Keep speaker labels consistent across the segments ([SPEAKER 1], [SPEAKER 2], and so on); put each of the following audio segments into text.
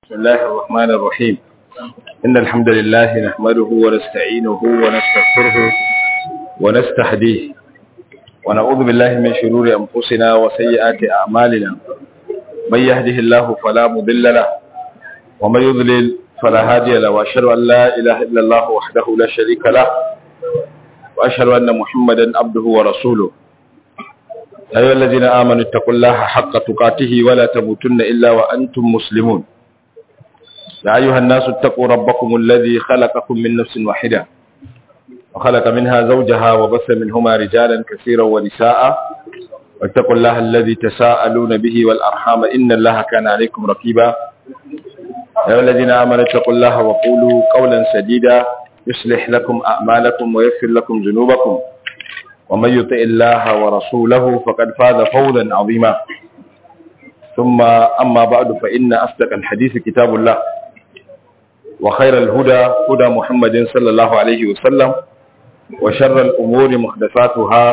[SPEAKER 1] بسم الله الرحمن الرحيم إن الحمد لله نحمده ونستعينه ونستغفره ونستهديه ونعوذ بالله من شرور أنفسنا وسيئات أعمالنا من يهده الله فلا مضل له ومن يضلل فلا هادي له وأشهد أن لا إله إلا الله وحده لا شريك له وأشهد أن محمدا عبده ورسوله أيها الذين آمنوا اتقوا الله حق تقاته ولا تموتن إلا وأنتم مسلمون يا أيها الناس اتقوا ربكم الذي خلقكم من نفس واحدة وخلق منها زوجها وبث منهما رجالا كثيرا ونساء واتقوا الله الذي تساءلون به والأرحام إن الله كان عليكم رقيبا يا أيها الذين آمنوا اتقوا الله وقولوا قولا سديدا يصلح لكم أعمالكم ويغفر لكم ذنوبكم ومن يطع الله ورسوله فقد فاز فوزا عظيما ثم أما بعد فإن أصدق الحديث كتاب الله وخير الهدى هدى محمد صلى الله عليه وسلم وشر الأمور محدثاتها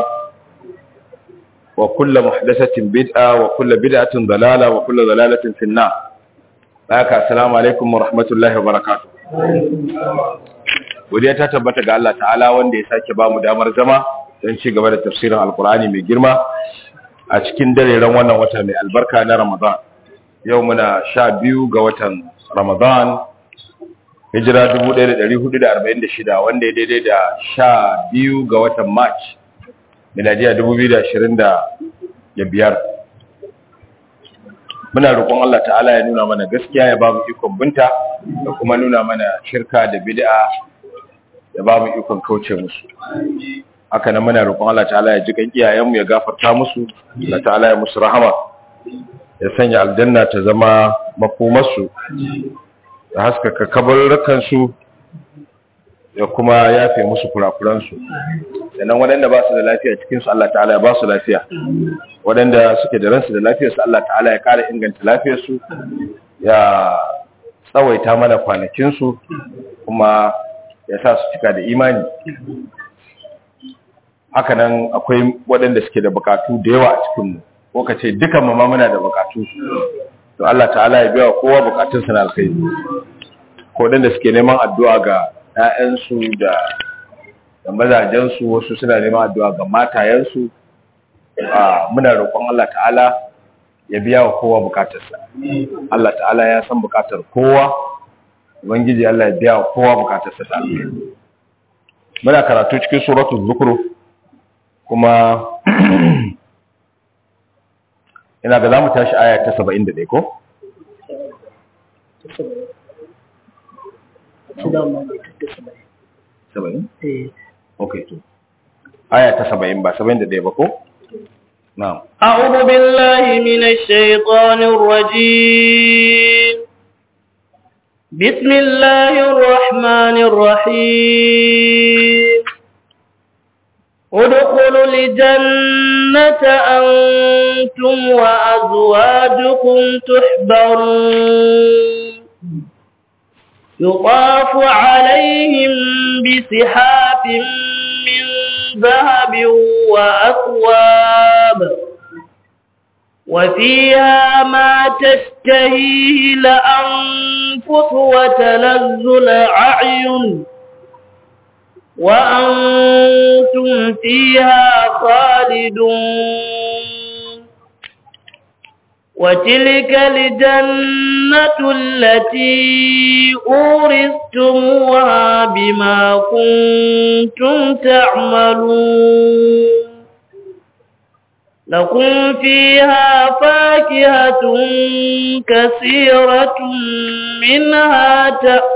[SPEAKER 1] وكل محدثة بدعة وكل بدعة ضلالة وكل ضلالة في النار السلام عليكم ورحمة الله وبركاته godiya ta tabbata ga Allah ta'ala wanda ya sake ba mu damar zama don ci gaba da tafsirin alkur'ani mai girma a cikin dareren wannan wata mai albarka na ramadan yau muna sha biyu ga watan ramadan hijira 1446 wanda ya daidai da sha biyu ga watan march miladiya 2025 muna roƙon Allah ta'ala ya nuna mana gaskiya ya ba mu ikon binta da kuma nuna mana shirka da bid'a ya ba mu ikon kauce musu haka nan muna roƙon Allah ta'ala ya ji kan iyayenmu ya gafarta musu Allah ta'ala ya musu rahama ya sanya aljanna ta zama makomarsu ya haskaka kabarurrukan su ya kuma yafe musu kurakuran su sannan waɗanda ba su da lafiya cikin su Allah ta'ala ya ba su lafiya waɗanda suke da ransu da lafiyar su Allah ta'ala ya ƙara inganta lafiyar su ya tsawaita mana kwanakin su kuma ya sa su cika da imani hakanan akwai waɗanda suke da bukatu da yawa a cikinmu ko ka ce dukan mu ma muna da bukatu to Allah ta'ala ya biya kowa bukatun sa na alkhairi ko waɗanda suke neman addu'a ga ƴaƴansu da da mazajensu wasu suna neman addu'a ga matayensu a muna roƙon Allah ta'ala ya biya wa kowa bukatarsa Allah ta'ala ya san bukatar kowa ubangiji Allah ya biya wa kowa bukatarsa ta muna karatu cikin suratul zukhruf kuma ina ga za mu tashi aya ta saba'in da ɗaya ko? saba'in? ok to aya ta saba'in ba saba'in da ɗaya ba ko? na'am
[SPEAKER 2] أعوذ بالله من الشيطان الرجيم بسم الله الرحمن الرحيم ادخلوا الجنة أنتم وأزواجكم تحبرون يطاف عليهم بسحاب من ذهب وأكواب وفيها ما تشتهيه لأنفس وتلذ الأعين وأنتم فيها خالدون وتلك الجنة التي أورثتموها بما كنتم تعملون لكم فيها فاكهة كثيرة منها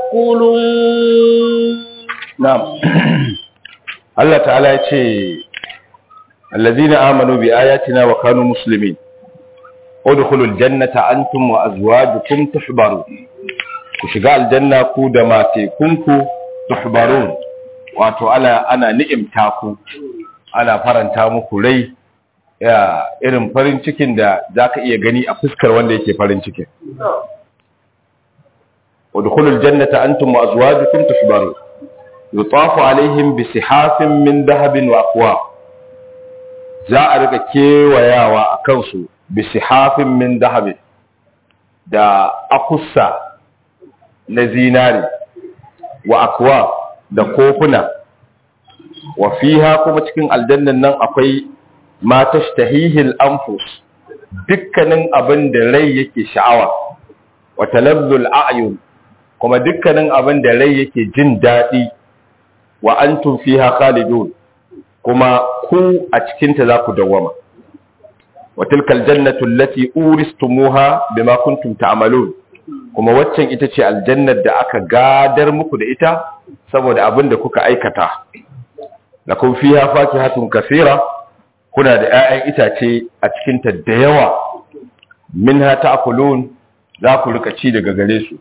[SPEAKER 2] تأكلون
[SPEAKER 1] Na'am. Allah ta'ala ya ce, Allazina amanu bi ayatina wa kanu muslimin. Udkhulul jannata antum wa azwajukum tuhbaru. Ku shiga aljanna ku da matekunku tuhbarun. Wato ana ana ni'imta ku. Ana faranta muku rai ya irin farin cikin da zaka iya gani a fuskar wanda yake farin cikin. Udkhulul jannata antum wa azwajukum tuhbarun. yutafu alaihim bi sihafin min dahabin wa aqwa za a riga kewayawa a kansu bi sihafin min dahabin da akussa na zinare wa akwa da kofuna wa fiha kuma cikin aljannan nan akwai ma tashtahihil anfus dukkanin abin da rai yake sha'awa wa talazzul a'yun kuma dukkanin abin da rai yake jin daɗi wa antum fiha khalidun kuma ku a cikinta za ku dawwama wa tilkal jannatu allati uristumuha bima kuntum ta'malun kuma waccan ita ce aljannar da aka gadar muku da ita saboda abin da kuka aikata lakum fiha fakihatun kaseera kuna da 'ya'yan itace a cikinta da yawa minha ta'kulun za ku rika ci daga gare su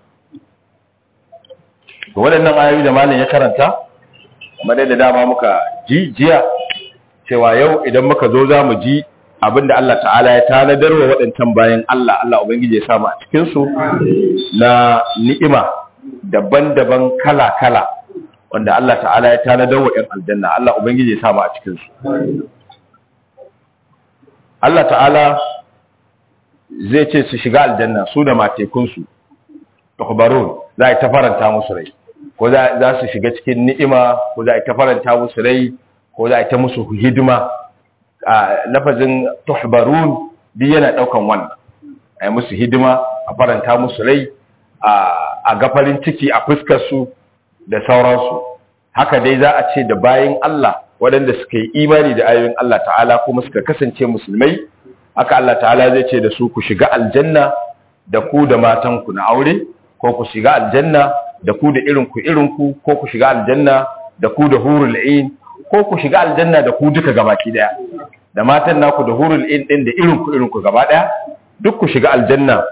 [SPEAKER 1] to waɗannan ayoyi da malam ya karanta kamar da dama muka ji jiya cewa yau idan muka zo za mu ji abinda Allah ta'ala ya tanadar wa waɗancan bayan Allah Allah Ubangiji ya samu a cikinsu na ni'ima daban-daban kala-kala wanda Allah ta'ala ya tanadar wa ‘yan aljanna Allah Ubangiji ya samu a cikinsu Allah ta'ala zai ce su shiga aljanna su da matekunsu tukbarun za a yi ta faranta musu rai ko za su shiga cikin ni'ima ko za a yi ta faranta musu rai ko za a yi ta musu hidima a lafazin tuhbarun bi yana daukan wannan a yi musu hidima a faranta musu rai a gafarin ciki a fuskar su da sauransu haka dai za a ce da bayan Allah waɗanda suka yi imani da ayoyin Allah ta'ala kuma suka kasance musulmai haka Allah ta'ala zai ce da su ku shiga aljanna da ku da matanku na aure ko ku shiga aljanna da ku da irinku irinku ko ku shiga aljanna da ku da hurul ain ko ku shiga aljanna da ku duka gabaki daya da matan naku da hurul ain din da irinku irinku gaba daya duk ku shiga aljanna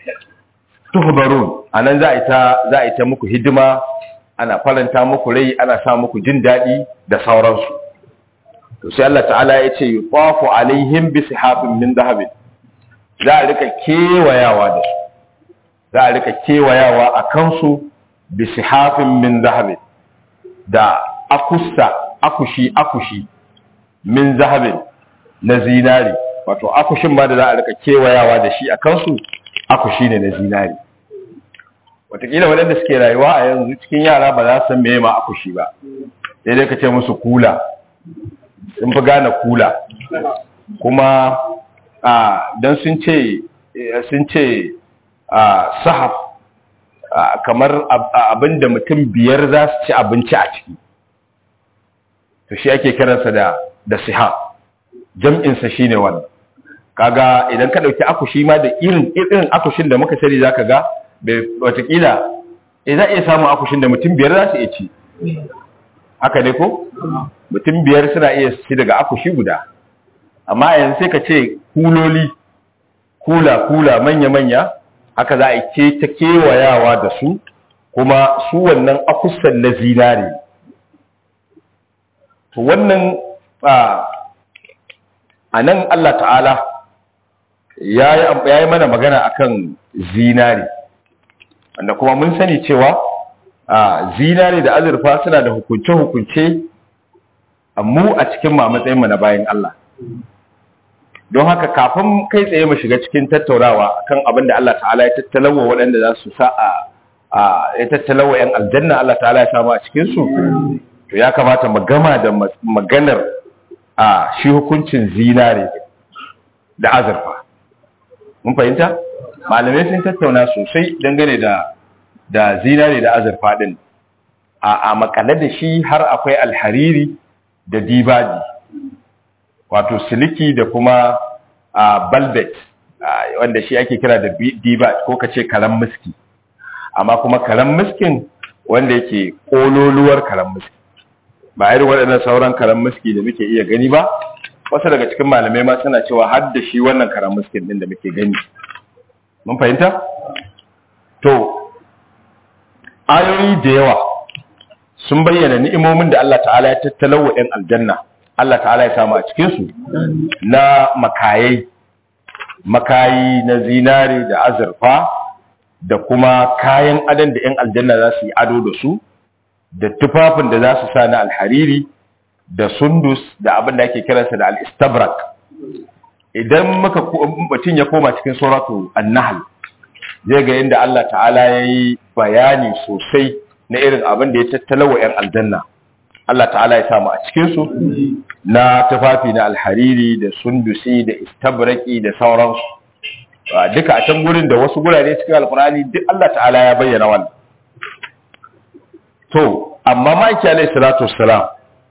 [SPEAKER 1] tuhbarun anan za a ita za a ita muku hidima ana faranta muku rai ana sa muku jin dadi da sauransu to sai Allah ta'ala ya ce yufafu alaihim bi sihabin min dhahabin za a rika kewayawa da su za a rika kewayawa a kansu bi sihafin min zahabin da akusta akushi akushi min zahabin na zinari wato akushin ma da za a rika kewayawa da shi a kansu akushi ne na zinari watakila waɗanda suke rayuwa a yanzu cikin yara ba za su san meye ma akushi ba sai dai ka ce musu kula sun fi gane kula kuma don sun ce sun ce sahaf kamar abin da mutum biyar za su ci abinci a ciki to shi ake kiransa da da sihaf jam'insa shine wannan kaga idan ka dauki akushi ma da irin irin akushin da muka sani zaka ga watakila eh za iya samun akushin da mutum biyar za su iya ci haka ne ko mutum biyar suna iya ci daga akushi guda amma yanzu sai ka ce kuloli kula kula manya manya haka za a yi ta kewayawa da su kuma su wannan akusan na zinare to wannan a nan Allah ta'ala ya yi mana magana akan zinare wanda kuma mun sani cewa zinare da azurfa suna da hukunce-hukunce mu a cikin ma matsayinmu na bayan Allah don haka kafin kai tsaye mu shiga cikin tattaunawa kan abin da Allah ta'ala ya tattalawa waɗanda za su sa a ya tattalawa yan aljanna Allah ta'ala ya samu a cikin su to ya kamata mu gama da maganar a shi hukuncin zinare da azurfa mun fahimta malamai sun tattauna sosai dangane da da zinare da azurfa din a a makale da shi har akwai alhariri da dibaji wato siliki da kuma a balbet wanda shi ake kira da dibat ko ka ce karan miski amma kuma karan miskin wanda yake kololuwar karan miski ba irin waɗannan sauran karan miski da muke iya gani ba wasu daga cikin malamai ma suna cewa har da shi wannan karan miskin din da muke gani mun fahimta to ayoyi da yawa sun bayyana ni'imomin da Allah ta'ala ya tattalawa 'yan aljanna Allah ta'ala ya samu a cikinsu na makayai makayi na zinari da azurfa da kuma kayan adon da 'yan aljanna za su yi ado da su da tufafin da za su sa na alhariri da sundus da abin da ake kiransa da al-istabrak idan muka mutum ya koma cikin suratu an-nahl zai ga inda Allah ta'ala ya yi bayani sosai na irin abin da ya tattala wa 'yan aljanna Allah ta'ala ya samu a cikinsu na tufafi na alhariri da sundusi da istabraki da sauransu duka a can gurin da wasu gurare cikin alkurani duk Allah ta'ala ya bayyana wannan to amma ma'aiki alaihi salatu wassalam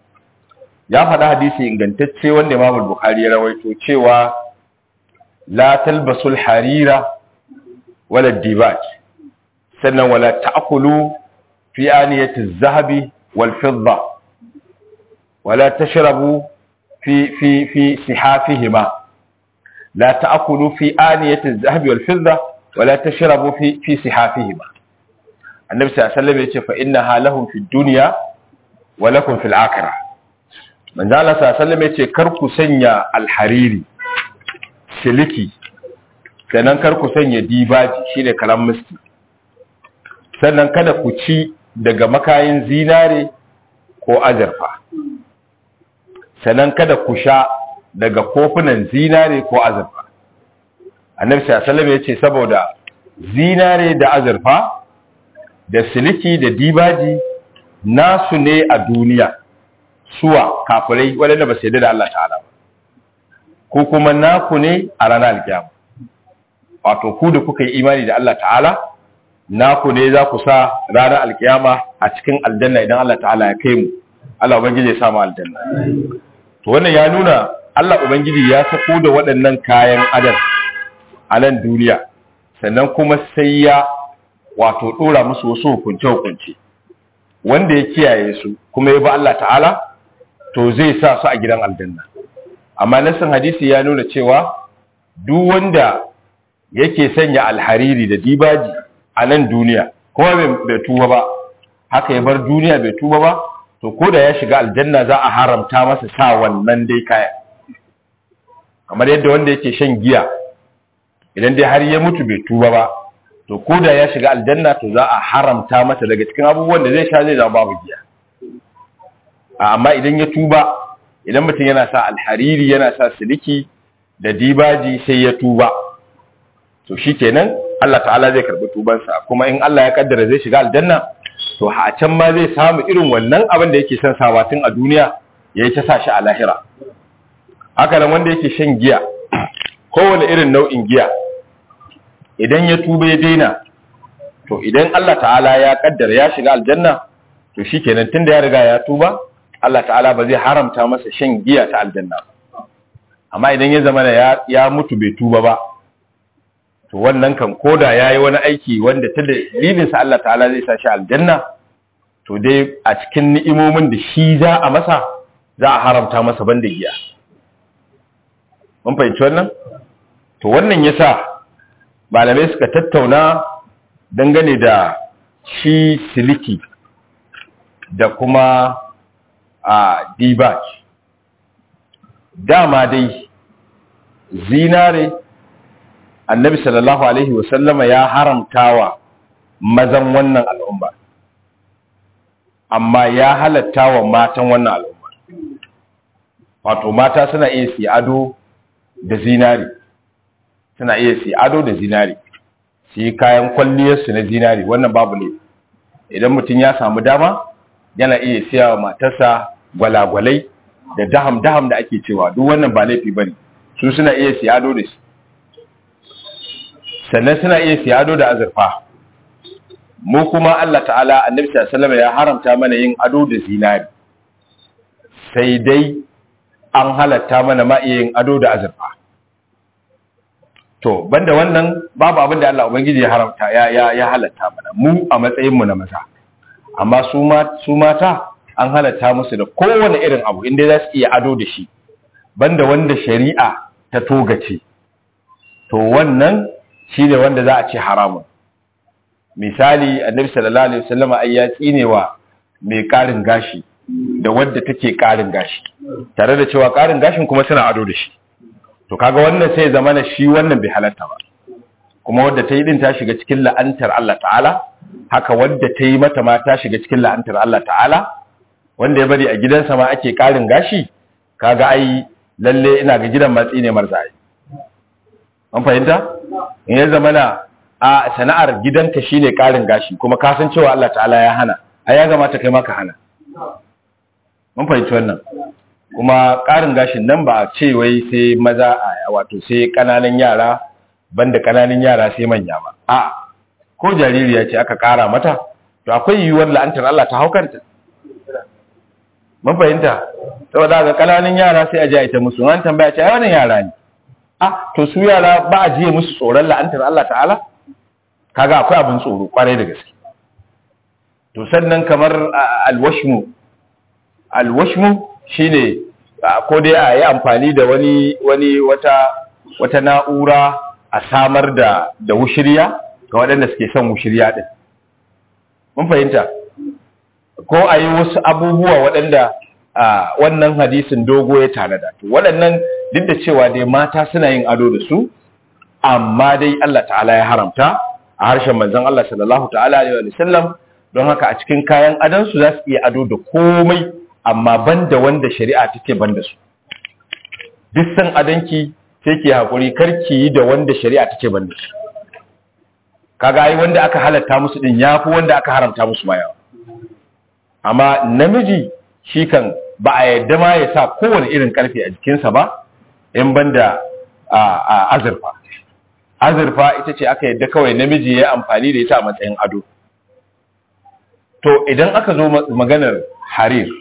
[SPEAKER 1] ya faɗa hadisi ingantacce wanda Imam Bukhari ya rawaito cewa la talbasul harira wala dibaj sannan wala ta'kulu fi aniyati az-zahabi wal fidda wala tashrabu fi fi fi sihafihima la ta'kulu fi aniyati az-zahabi wal fidda wala tashrabu fi fi sihafihima annabi sallallahu alaihi wasallam yace fa innaha lahum fid dunya wa lakum fil akhirah manzo Allah sallallahu alaihi wasallam yace kar ku sanya alhariri siliki sannan kar ku sanya dibaji shine kalam miski sannan kada ku ci daga makayin zinare ko azurfa sannan kada ku sha daga kofunan zinare ko azurfa annabi sallallahu alaihi wasallam yace saboda zinare da azurfa da siliki da dibaji nasu ne a duniya suwa kafirai waɗanda ba su yarda da Allah ta'ala ba ko kuma naku ne a ranar alkiyama wato ku da kuka yi imani da Allah ta'ala naku ne za ku sa ranar alkiyama a cikin aljanna idan Allah ta'ala ya kai mu Allah ubangiji ya sa mu aljanna to wannan ya nuna Allah ubangiji ya sako da waɗannan kayan adam a nan duniya sannan kuma sai ya wato dora musu wasu hukunce hukunce wanda ya kiyaye su kuma ya bi Allah ta'ala to zai sa su a gidan aljanna amma nasin hadisi ya nuna cewa duk wanda yake sanya alhariri da dibaji a nan duniya kuma bai tuba ba haka ya bar duniya bai tuba ba to ko da ya shiga aljanna za a haramta masa sa wannan dai kaya kamar yadda wanda yake shan giya idan dai har ya mutu bai tuba ba to ko da ya shiga aljanna to za a haramta masa daga cikin abubuwan da zai sha zai zama babu giya amma idan ya tuba idan mutum yana sa alhariri yana sa siliki da dibaji sai ya tuba to shikenan Allah ta'ala zai karbi tubansa kuma in Allah ya kaddara zai shiga aljanna to a can ma zai samu irin wannan abin da yake son sawa tun a duniya yayi ta sa shi a lahira haka nan wanda yake shan giya kowane irin nau'in giya idan ya tuba ya daina to idan Allah ta'ala ya kaddara ya shiga aljanna to shikenan tunda ya riga ya tuba Allah ta'ala ba zai haramta masa shan giya ta aljanna amma idan ya zama ya, ya mutu bai tuba ba to wannan kan koda yayi wani aiki wanda ta dalilin sa Allah ta'ala zai sa shi aljanna to dai a cikin ni'imomin da shi za a masa za a haramta masa banda giya mun fahimci wannan to wannan yasa malamai suka tattauna dangane da shi siliki da kuma a dibaj dama dai zinare annabi sallallahu alaihi wasallama ya haramtawa mazan wannan al'umma amma ya halatta wa matan wannan al'umma wato mata suna iya si ado da zinari suna iya si ado da zinari su yi kayan kwalliyarsu na zinari wannan babu ne idan mutum ya samu dama yana iya siya wa matarsa gwalagwalai da daham-daham da ake cewa duk wannan ba laifi bane su suna iya siya ado da shi sannan suna iya siya ado da azurfa mu kuma Allah ta'ala annabi sallallahu ya haramta mana yin ado da zinari sai dai an halatta mana ma iya yin ado da azurfa to banda wannan babu abin da Allah ubangiji ya haramta ya ya, ya halatta mana mu a matsayin mu na maza amma su ma su mata an halatta musu da kowane irin abu inda za su iya ado da shi banda wanda shari'a ta togace to wannan shi ne wanda za a ce haramun misali annabi sallallahu alaihi wasallam ai ya tsinewa mai karin gashi da wadda take karin gashi tare da cewa karin gashin kuma suna ado da shi to kaga wannan sai zama na shi wannan bai halatta ba kuma wadda ta yi din ta shiga cikin la'antar Allah ta'ala haka wadda ta yi mata ma ta shiga cikin la'antar Allah ta'ala wanda ya bari a gidansa ma ake karin gashi kaga ai lalle ina ga gidan matsi ne marzayi an fahimta in ya zama na a sana'ar gidanka shine karin gashi kuma ka san cewa Allah ta'ala ya hana ai ya gamata kai ma ka hana mun fahimci wannan kuma karin gashin nan ba a ce wai sai maza a wato sai kananan yara banda kananan yara sai manya ba a ko jaririya ce aka kara mata to akwai yiwuwar la'antar Allah ta haukanta mun fahimta saboda ga kananan yara sai a ji a ita musu an tambaya ce ai wannan yara ne ah to su yara ba a jiye musu tsoron la'antar Allah ta'ala kaga akwai abin tsoro kwarai da gaske to sannan kamar alwashmu alwashmu shine ko dai a yi amfani da wani wani wata wata na'ura a samar da da wushiriya ga waɗanda suke son wushiriya din mun fahimta ko a yi wasu abubuwa waɗanda wannan hadisin dogo ya tanada to waɗannan duk da cewa dai mata suna yin ado da su amma dai Allah ta'ala ya haramta a harshen manzon Allah sallallahu ta'ala alaihi wa sallam don haka a cikin kayan adon su za su iya ado da komai amma banda wanda shari'a take banda su duk san adonki sai ki hakuri karki yi da wanda shari'a take banda su kaga ai wanda aka halatta musu din yafi wanda aka haramta musu ma yawa amma namiji shi kan ba a yadda ma ya sa kowane irin karfe a jikinsa ba in banda a azurfa azurfa ita ce aka yadda kawai namiji ya amfani da ita a matsayin ado to idan aka zo maganar harir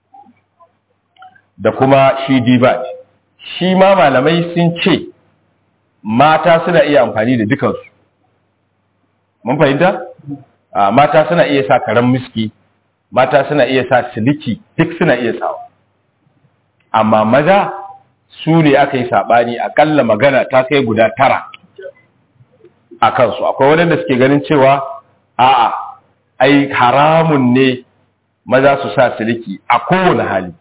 [SPEAKER 1] da kuma shi dibat shi ma malamai sun ce mata suna iya amfani da dukansu mun fahimta mata suna iya sa karen miski mata suna iya sa siliki duk suna iya sawa amma maza su ne aka yi saɓani akalla magana ta kai guda tara a kansu akwai waɗanda suke ganin cewa a'a ai haramun ne maza su sa siliki a kowane hali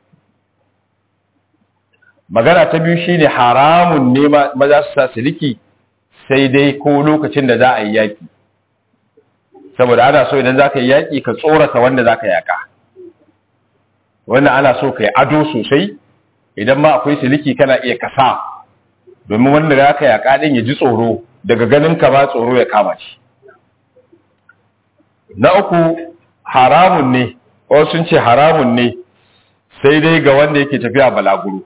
[SPEAKER 1] magana ta biyu shine haramun ne maza su sa siliki sai dai ko lokacin da za a yi yaƙi saboda ana so idan za ka yi yaƙi ka tsorata wanda za ka yaƙa wannan ana so ka yi ado sosai idan ma akwai siliki kana iya kasa domin wanda za ka yaƙa ɗin ya ji tsoro daga ganin ka ba tsoro ya kama shi na uku haramun ne wasu sun ce haramun ne sai dai ga wanda yake tafiya balaguro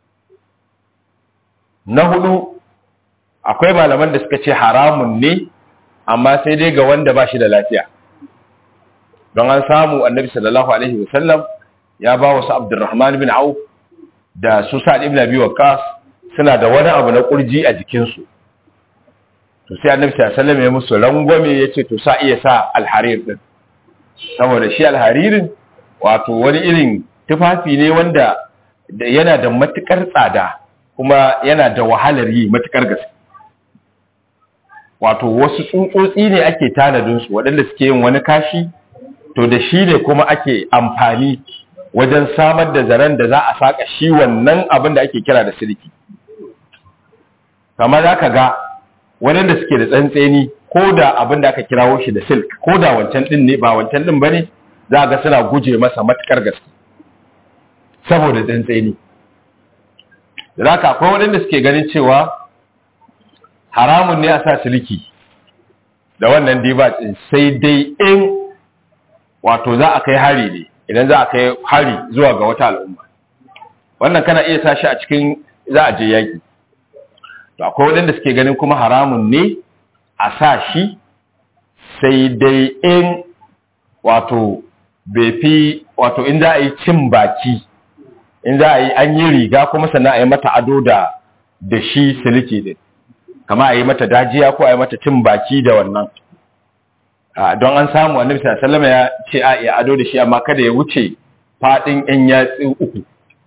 [SPEAKER 1] na hudu akwai malaman da suka ce haramun ne amma sai dai ga wanda ba shi da lafiya don an samu annabi sallallahu alaihi wasallam ya ba wasu abdurrahman bin auf da su sa'ad ibn abi waqqas suna da wani abu na kurji a jikinsu to sai annabi sallallahu alaihi wasallam ya musu rangwame yace to sa iya sa alharir din saboda shi alharirin wato wani irin tufafi ne wanda yana da matukar tsada kuma yana da wahalar yi matukar gaske wato wasu tsutsotsi ne ake tanadin su waɗanda suke yin wani kashi to da shi ne kuma ake amfani wajen samar da zaren da za a saka shi wannan abin da ake kira da siliki kamar za ka ga waɗanda suke da tsantseni ko da abin da aka kirawo shi da silk ko da wancan ɗin ne ba wancan ɗin ba ne za ga suna guje masa matukar gaske saboda tsantseni da za ka akwai waɗanda suke ganin cewa haramun ne a sa siliki da wannan dibat ɗin sai dai in wato za a kai hari ne idan za a kai hari zuwa ga wata al'umma wannan kana iya sa shi a cikin za a je yaƙi to akwai waɗanda suke ganin kuma haramun ne a sa shi sai dai in wato bai fi wato in za a yi cin baki in za a yi an yi riga kuma sannan a yi mata ado da da shi siliki din kama a yi mata dajiya ko a yi mata cin baki da wannan don an samu annabi sallallahu ya ce a iya ado da shi amma kada ya wuce fadin yan yatsi uku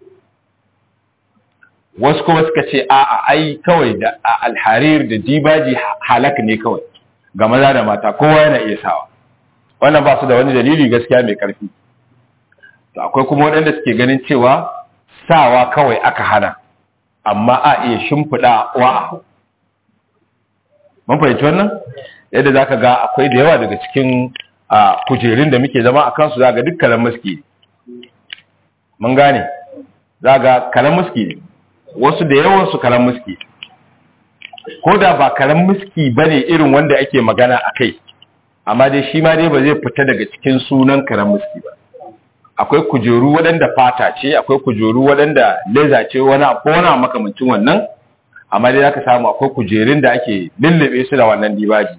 [SPEAKER 1] wasu kuma suka ce a a ai kawai da alharir da dibaji halak ne kawai ga maza da mata kowa yana iya sawa wannan ba su da wani dalili gaskiya mai karfi to akwai kuma waɗanda suke ganin cewa sawa kawai aka hana amma a iya shimfiɗa wa mun fahimci wannan yadda za ka ga akwai da yawa daga cikin kujerun da muke zama a kansu za ga duk kalan muski ne mun gane za ga kalan muski ne wasu da yawansu kalan muski ko da ba karen miski bane irin wanda ake magana a kai amma dai shi ma dai ba zai fita daga cikin sunan karen miski ba akwai kujeru waɗanda fata ce akwai kujeru waɗanda leza ce wani ko wani makamancin wannan amma dai zaka samu akwai kujerun da ake lullube su da wannan dibaji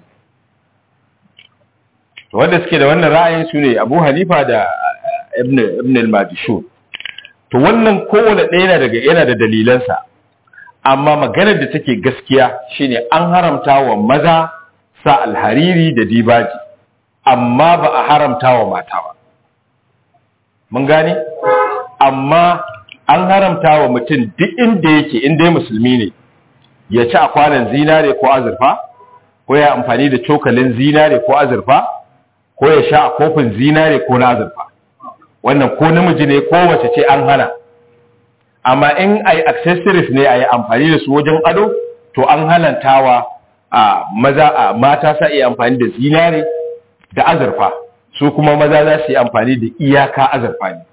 [SPEAKER 1] to wanda suke da wannan ra'ayin su ne Abu Hanifa da Ibn Ibn al-Majishun to wannan kowane ɗaya yana daga yana da dalilansa amma maganar da take gaskiya shine an haramta wa maza sa alhariri da dibaji amma ba a haramta wa mata ba mun gane amma an haramta wa mutum duk inda yake inda musulmi ne ya ci a kwanan zinare ko azurfa ko ya amfani da cokalin zinare ko azurfa ko ya sha a kofin zinare ko na azurfa wannan ko namiji ne ko mace ce an hana amma in ai accessories ne ai amfani da su wajen ado to an halantawa a maza a mata sa iya amfani da zinare da azurfa su kuma maza za su yi amfani da iyaka azurfa ne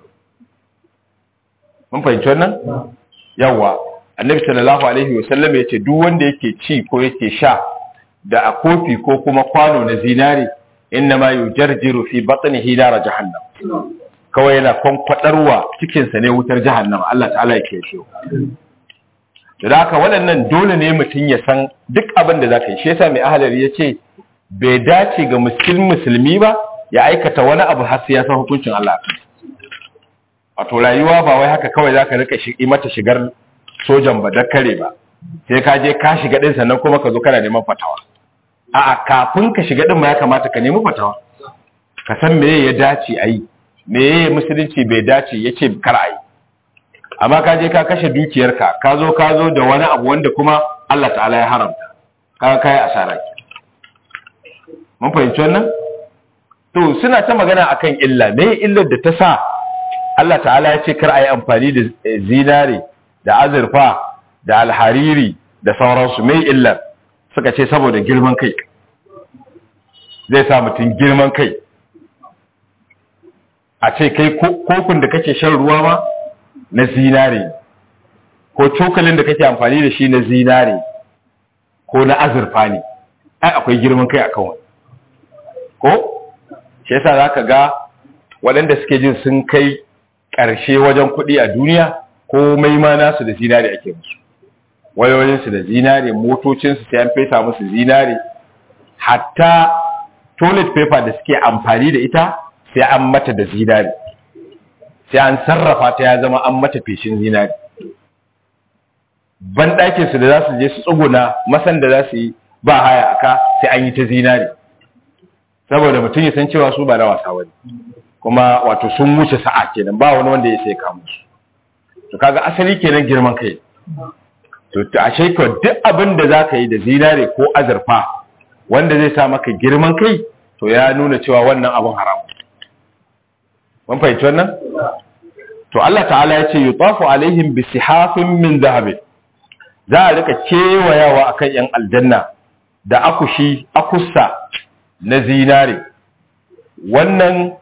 [SPEAKER 1] mun fahimci wannan yawa annabi sallallahu alaihi wasallam ya ce duk wanda yake ci ko yake sha da a kofi ko kuma kwano na zinare inna ma yujarjiru fi batnihi nar jahannam kawai yana kwankwadarwa cikinsa ne wutar jahannama Allah ta'ala ya kiyaye da haka waɗannan dole ne mutum ya san duk abin da zaka yi shi yasa mai ahalari ya ce bai dace ga musulmi musulmi ba ya aikata wani abu har sai ya san hukuncin Allah wato rayuwa ba wai haka kawai zaka rika shi mata shigar sojan ba da kare ba sai ka je ka shiga din sannan kuma ka zo kana neman fatawa a'a kafin ka shiga din ma ya kamata ka nemi fatawa ka san meye ya dace a yi meye musulunci bai dace ya ce kar a yi amma ka je ka kashe dukiyarka ka zo ka zo da wani abu wanda kuma Allah ta'ala ya haramta ka kai asara ki mun fahimci wannan to suna ta magana akan illa me illar da ta sa Allah ta'ala ya ce kar a yi amfani da zinare da azurfa da alhariri da sauransu me illar suka ce saboda girman kai zai sa mutum girman kai a ce kai kofin da kake shan ruwa ma na zinare ko cokalin da kake amfani da shi na zinare ko na azurfa ne ai akwai girman kai akan wani ko shi yasa zaka ga waɗanda suke jin sun kai ƙarshe wajen kuɗi a duniya ko mai ma nasu da zinare ake musu wayoyinsu da zinare motocinsu sai an fesa musu zinare hatta toilet paper da suke amfani da ita sai an mata da zinare sai an sarrafa ta ya zama an mata feshin zinare ban su da za su je su tsuguna masan da za su yi ba haya aka sai an yi ta zinare saboda mutum ya san cewa su ba na wasa wani kuma wato sun wuce sa'a kenan ba wani wanda ya sai kamu su to kaga asali kenan girman kai to a ko duk abin da za ka yi da zinare ko azurfa wanda zai sa maka girman kai to ya nuna cewa wannan abin haram mun fahimci wannan to Allah ta'ala ya ce yutafu alaihim bi sihafin min zahabin za a rika kewayawa akan yan aljanna da akushi akussa na zinare wannan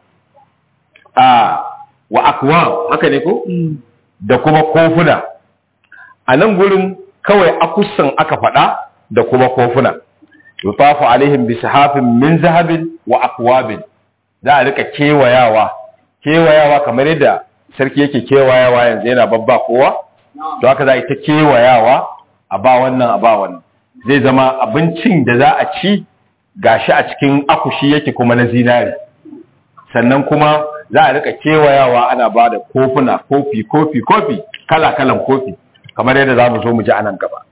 [SPEAKER 1] a wa akwa haka ne ko da kuma kofuna a nan gurin kawai akussan aka faɗa da kuma kofuna yutafu alaihim bi sihafin min zahabin wa akwabin za a rika kewayawa kewayawa kamar yadda sarki yake kewayawa yanzu yana babba kowa to haka za a yi ta kewayawa a ba wannan a ba wannan zai zama abincin da za a ci gashi a cikin akushi yake kuma na zinari sannan kuma za a rika kewayawa ana ba da kofuna kofi kofi kofi kala kalan kofi kamar yadda za mu zo mu ji anan gaba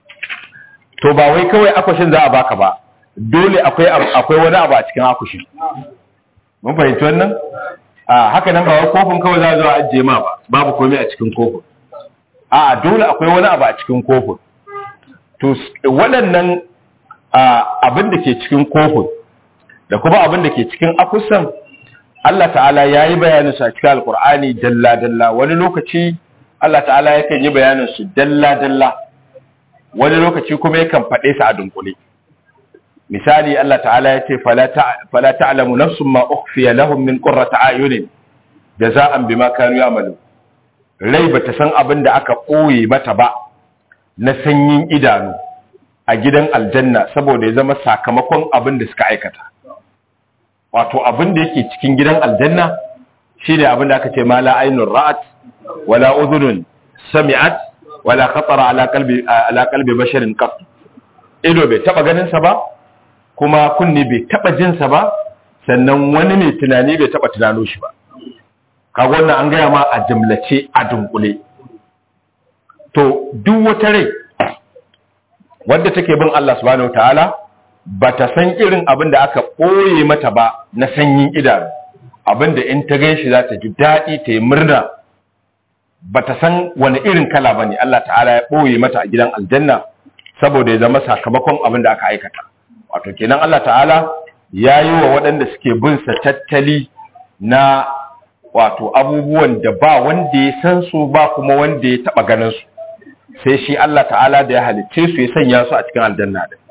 [SPEAKER 1] to ba wai kawai akushin za a baka ba dole akwai akwai wani abu a cikin akushin mun fahimci wannan a haka nan ba wai kofin kawai za a zo a ajiye ma ba babu komai a cikin kofin a dole akwai wani abu a cikin kofin to waɗannan abin da ke cikin kofin da kuma abin da ke cikin akusan Allah ta'ala ya yi bayanin su a cikin alkur'ani dalla-dalla wani lokaci Allah ta'ala yakan yi bayanin su dalla-dalla wani lokaci kuma yakan faɗe su a dunkule misali Allah ta'ala ya ce fala ta'lamu nafsun ma ukhfiya lahum min qurrati ayunin jaza'an bima kanu ya'malu rai bata san abin da aka koye mata ba na sanyin idanu a gidan aljanna saboda ya zama sakamakon abin da suka aikata wato abin da yake cikin gidan aljanna shine abin da aka ce ma la ainur ra'at wala udhunun sami'at wala khatara ala qalbi ala qalbi basharin qat ido bai taba ganin sa ba kuma kunni bai taba jin sa ba sannan wani mai tunani bai taba tunano shi ba kaga wannan an gaya ma a jumlace a dunkule to duk wata rai wadda take bin Allah subhanahu wataala bata san irin abin da aka ɓoye mata ba na sanyin idanu abin da in ta gan shi za ta ji daɗi ta yi murna bata san wani irin kala ba ne Allah ta'ala ya ɓoye mata a gidan aljanna saboda ya zama sakamakon abin da aka aikata wato kenan Allah ta'ala ya yi wa waɗanda suke bin sa tattali na wato abubuwan da ba wanda ya san su ba kuma wanda ya taɓa ganin su sai shi Allah ta'ala da ya halicce su ya sanya su a cikin aljanna din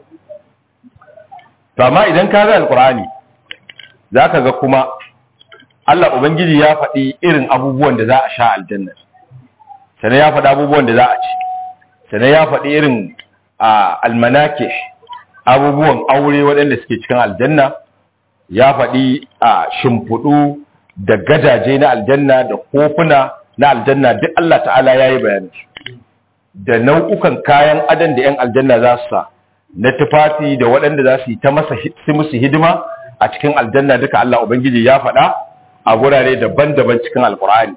[SPEAKER 1] to amma idan ka ga alqur'ani zaka ga kuma Allah ubangiji ya faɗi irin abubuwan da za a sha aljanna sannan ya faɗi abubuwan da za a ci sannan ya faɗi irin almanake abubuwan aure waɗanda suke cikin aljanna ya faɗi a shimfiɗu da gadaje na aljanna da kofuna na aljanna duk Allah ta'ala ya yi bayanin da nau'ukan kayan adan da 'yan aljanna za su sa na tufafi da waɗanda za su yi ta masa su musu hidima a cikin aljanna duka Allah Ubangiji ya faɗa a gurare daban-daban cikin alkur'ani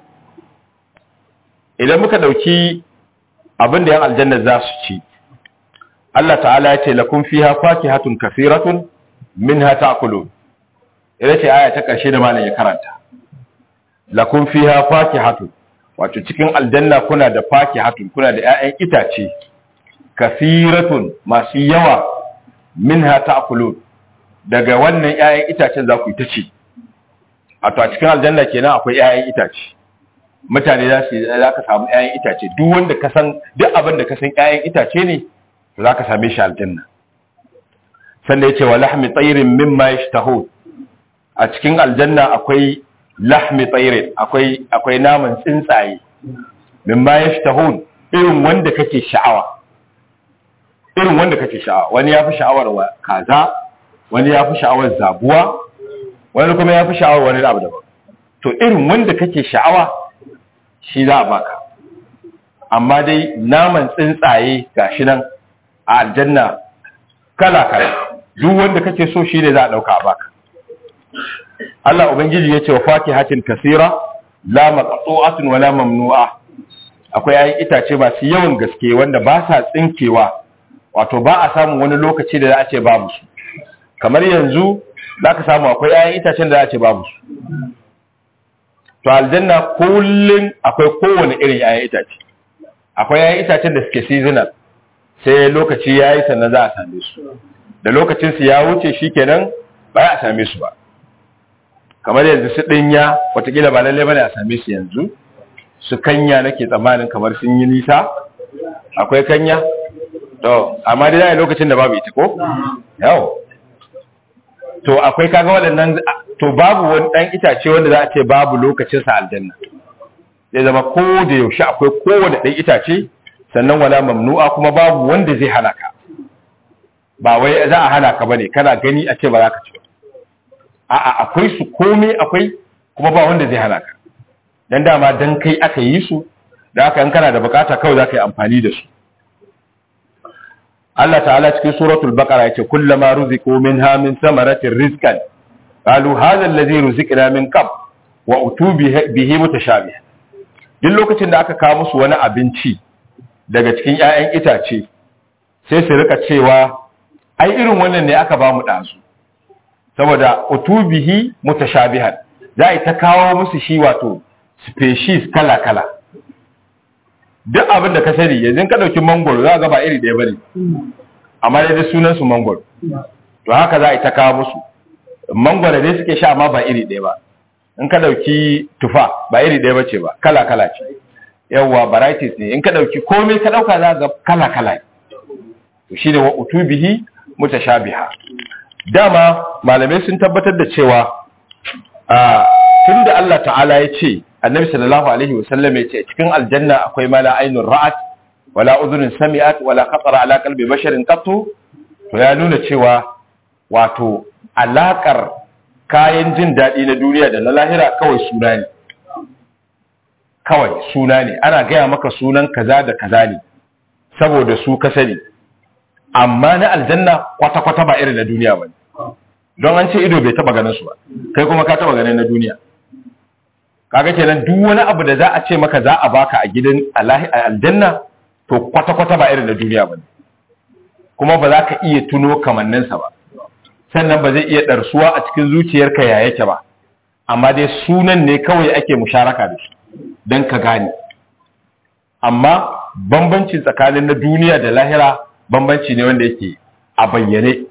[SPEAKER 1] idan muka ɗauki abin da 'yan aljanna za su ci Allah ta'ala ya ce lakum fiha fakihatun kafiratun minha ta'kulun ita ce aya ta ƙarshe da malam ya karanta lakum fiha fakihatun wato cikin aljanna kuna da fakihatun kuna da 'ya'yan itace kafiratun masu yawa minha ta'kulun daga wannan 'ya'yan itacen za ku yi ta ci wato a cikin aljanna kenan akwai 'ya'yan itace mutane za su za ka samu 'ya'yan itace duk wanda ka san duk abin da ka san 'ya'yan itace ne za ka same shi aljanna sannan yace wa lahmi tayrin mimma yashtahun a cikin aljanna akwai lahmi tayrin akwai akwai naman tsuntsaye mimma yashtahun irin wanda kake sha'awa irin wanda kake sha'awa wani ya fi sha'awar wa kaza wani ya fi sha'awar zabuwa wani kuma ya fi sha'awar wani abu daban to irin wanda kake sha'awa shi za a baka amma dai naman tsuntsaye gashi nan a aljanna kala kala duk wanda kake so shi ne za a dauka a baka Allah ubangiji ya ce wa fakihatin kasira la maqtu'atun wala mamnu'a akwai ayi itace masu yawan gaske wanda ba sa tsinkewa wato ba a samun wani lokaci da za a ce babu su kamar yanzu za ka samu akwai ayan itacen da za a ce babu su to aljanna kullum akwai kowane irin ayan itace akwai ayan itacen da suke seasonal sai lokaci ya yi sannan za a same su da lokacinsu ya wuce shi kenan ba a same su ba kamar yanzu su ɗinya watakila ba lallai bane a same su yanzu su kanya nake tsammanin kamar sun yi nisa akwai kanya to amma dai zai lokacin da babu ita ko yawo to akwai kaga waɗannan to babu wani ɗan itace wanda za a ce babu lokacin sa aljanna zai zama ko da yaushe akwai kowane ɗan itace sannan wala mamnu'a kuma babu wanda zai hana ka ba wai za a hana ka bane kana gani a ce ba za ka ci ba a'a akwai su komai akwai kuma ba wanda zai hana ka dan dama dan kai aka yi su da haka in kana da bukata kawai za ka yi amfani da su Allah ta'ala cikin suratul baqara yace kullama ruziqu minha min samaratin rizqan qalu hadha alladhi ruziqna min qab wa utu bihi mutashabih duk lokacin da aka kawo musu wani abinci daga cikin ƴaƴan itace sai su rika cewa ai irin wannan ne aka ba mu dazu saboda utu bihi mutashabihan za a ta kawo musu shi wato species kala kala duk abin da ka sani yanzu ka ɗauki mangoro za ga ba iri ɗaya bane amma dai da sunan su mangoro to haka za a yi ta kawo musu mangoro dai suke sha amma ba iri ɗaya ba in ka ɗauki tufa ba iri ɗaya bace ba kala kala ce yawwa varieties ne in ka ɗauki komai ka ɗauka za ga kala kala to shine wa utubihi mutashabiha dama malamai sun tabbatar da cewa a tunda Allah ta'ala ya ce annabi sallallahu alaihi wasallam ya ce cikin aljanna akwai mala ainun ra'at wala udhunin sami'at wala khatara ala qalbi basharin qattu to ya nuna cewa wato alakar kayan jin daɗi na duniya da na lahira kawai suna ne kawai suna ne ana gaya maka sunan kaza da kaza ne saboda su ka sani amma na aljanna kwata-kwata ba irin na duniya ba don an ce ido bai taba ganin su ba kai kuma ka taba ganin na duniya kaga kenan duk wani abu da za a ce maka za a baka a gidan aljanna to kwata-kwata ba irin na duniya ba kuma ba za ka iya tuno kamanninsa ba sannan ba zai iya ɗarsuwa a cikin zuciyarka ya yake ba amma dai sunan ne kawai ake musharaka da shi don ka gane amma bambanci tsakanin na duniya da lahira bambanci ne wanda yake a bayyane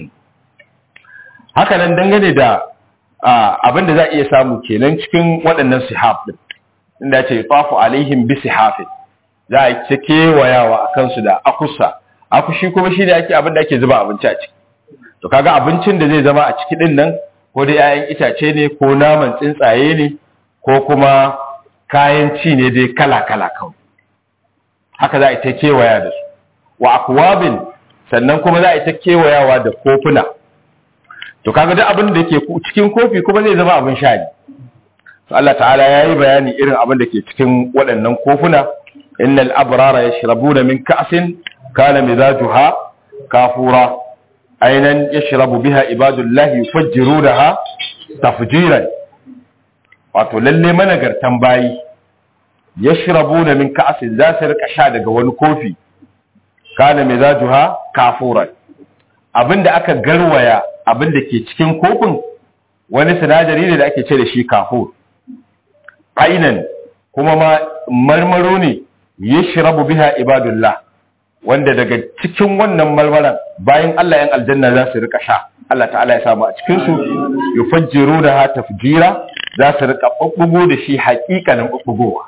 [SPEAKER 1] haka nan dangane da abin da za a iya samu kenan cikin waɗannan sihaf ɗin inda ce tafu alaihim bi sihafin za a ce kewayawa a kansu da akusa akushi kuma shi ne ake abin da ake zuba abinci a ciki to kaga abincin da zai zama a ciki ɗin nan ko dai 'ya'yan itace ne ko naman tsuntsaye ne ko kuma kayan ci ne dai kala-kala kawai haka za a ta kewaya da su wa akwabin sannan kuma za a ta kewayawa da kofuna to kaga duk abin da ke cikin kofi kuma zai zama abin sha ne to Allah ta'ala ya yi bayani irin abin da ke cikin waɗannan kofuna innal abrara yashrabuna min ka'sin kana mizajuha kafura ainan yashrabu biha ibadullahi yufajjirunaha tafjiran wato lalle managartan bayi yashrabuna min ka'sin za su rika sha daga wani kofi kana mizajuha kafuran abinda aka garwaya abinda ke cikin kofin wani sinadari ne da ake ce da shi kafur ainan kuma ma marmaro ne yashrabu biha ibadullah wanda daga cikin wannan marmaran bayan Allah yan aljanna za su rika sha Allah ta'ala ya samu a cikin su yufajjiruna tafjira za su rika bubbugo da shi haƙiƙanin bubbugowa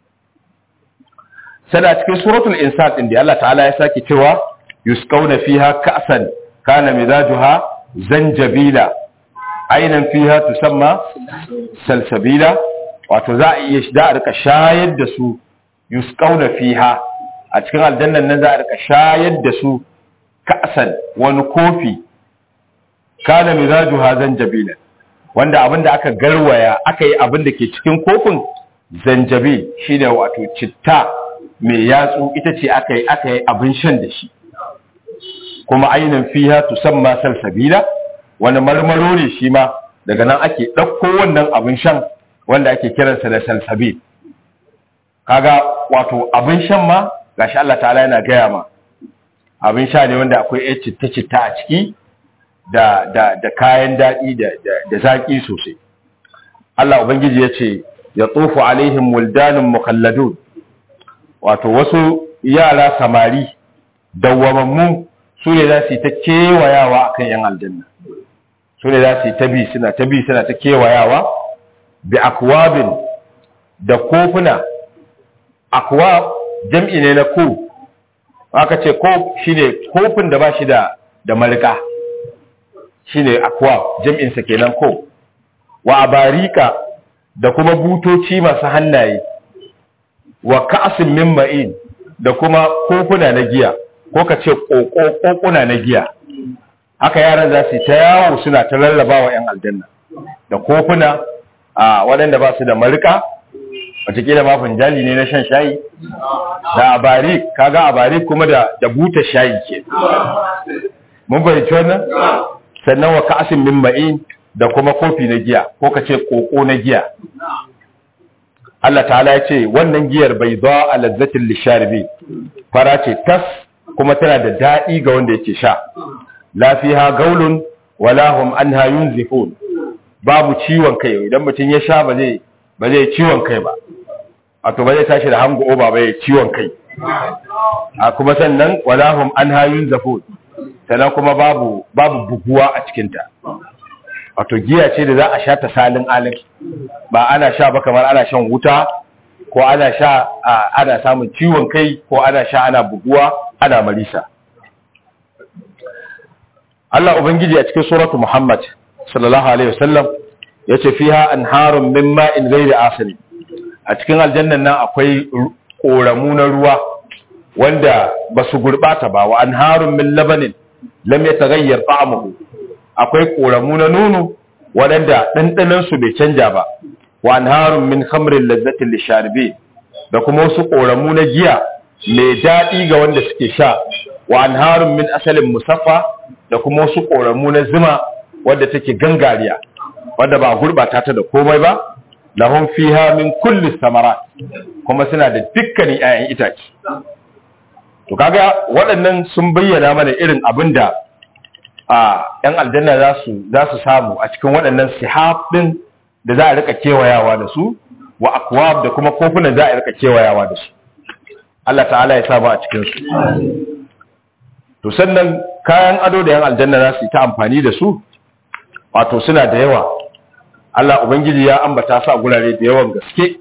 [SPEAKER 1] sada cikin suratul insan din da Allah ta'ala ya sake cewa yusqawna fiha ka'san kana mizajuha zanjabila ainan fiha tusamma salsabila wato za a iya da a rika shayar da su yusqawna fiha a cikin aljannan nan za a rika shayar da su ka'san wani kofi kana mizajuha zanjabila wanda abinda aka garwaya aka yi abin da ke cikin kofin zanjabil shine wato citta mai yatsu ita ce aka yi aka yi abin shan da shi kuma ainihin fiha tusamma salsabila wani marmaro ne shi ma daga nan ake ɗauko wannan abin shan wanda ake kiransa da salsabil kaga wato abin shan ma gashi Allah ta'ala yana gaya ma abin sha ne wanda akwai yan citta-citta a ciki da, da, da kayan daɗi da, da, da zaƙi sosai Allah Ubangiji ya ce ya tsofu alaihim wuldanin mukalladun wato wasu yara samari dawwamammu su ne za su yi ta kewayawa a kan ‘yan aljanna su ne za su yi ta bi suna ta bi suna ta kewayawa bi akwabin da kofuna akwa jam'i ne na ko aka ce ko shi ne kofin da ba shi da da malika shi ne akwa jam'insa kenan ko wa abarika da kuma butoci masu hannaye wa ka'asin min ma'in da kuma kofuna na giya ko ka ce kokuna na giya haka yaran za su ta yawo suna ta lallaba wa 'yan aljanna da kofuna a waɗanda ba su da marika watakila ma funjali ne na shan shayi da abari kaga abari kuma da da buta shayi ke mun bayyace wannan sannan wa ka'asin min ma'in da kuma kofi na giya ko ka ce koko na giya Allah ta'ala ya ce wannan giyar bai zo a lazzatin lisharibi fara ce tas kuma tana da daɗi ga wanda yake sha lafiha gaulun wala hum anha yunzifun babu ciwon kai idan mutum ya sha ba zai ba zai ciwon kai ba wato ba zai tashi da hango oba ba ya ciwon kai a kuma sannan wala hum anha yunzifun sannan kuma babu babu buguwa a cikin ta wato giya ce da za a sha ta salin alin ba ana sha ba kamar ana shan wuta ko ana sha ana samun ciwon kai ko ana sha ana buguwa ana marisa Allah ubangiji a cikin suratu Muhammad sallallahu alaihi wasallam yace fiha anharun min ma'in ghairi asiri a cikin aljannan nan akwai koramu na ruwa wanda ba su gurbata ba wa anharun min labanin lam yataghayyar ta'amuhu akwai koramu na nono waɗanda ɗanɗanon su bai canja ba wa anharun min khamrin lazzatin lisharbi da kuma wasu koramu na giya mai daɗi ga wanda suke sha wa anharun min asalin musaffa da kuma wasu koramu na zuma wadda take gangariya wadda ba gurbata ta da komai ba lahum fiha min kulli samarat kuma suna da dukkanin 'ya'yan itace to kaga waɗannan sun bayyana mana irin abin da a ‘yan aljanna za su samu a cikin waɗannan sihab ɗin da za a rika kewayawa da su wa akwab da kuma kofunan za a rika kewayawa da su Allah ta'ala ya samu a cikinsu to sannan kayan ado da ‘yan aljanna za su yi ta amfani da su wato suna da yawa Allah Ubangiji ya ambata su a gurare da yawan gaske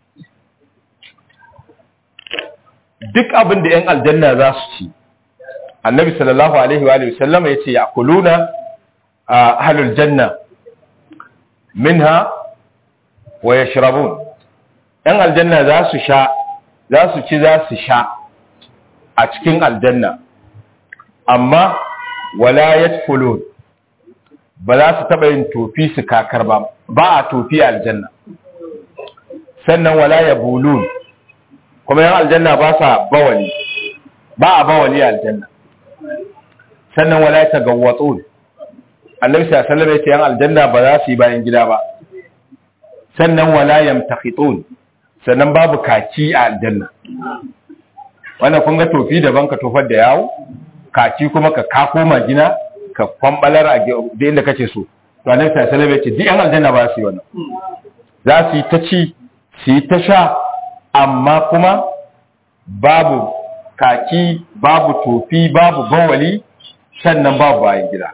[SPEAKER 1] duk abin da 'yan aljanna za su ci annabi sallallahu alaihi wa sallama ya ce ya kuluna a halul janna minha wa ya shirabun 'yan aljanna za su sha za su ci za su sha a cikin aljanna amma wala ya ba za su taɓa yin tofi su kakar ba ba a tofi aljanna sannan wala ya bulun kuma yan aljanna ba sa bawali ba a bawali aljanna sannan wala ta gawwatsun annabi sallallahu alaihi wasallam yan aljanna ba za su yi bayan gida ba sannan wala yamtakhitun sannan babu kaki a aljanna wannan kun ga tofi daban ka tofar da yawo kaki kuma ka kako magina ka kwambalar a da inda kace so to annabi sallallahu alaihi wasallam ya ce duk yan aljanna ba su yi wannan za su yi ta ci su yi ta sha amma kuma babu kaki babu tofi babu bawali sannan babu bayan gida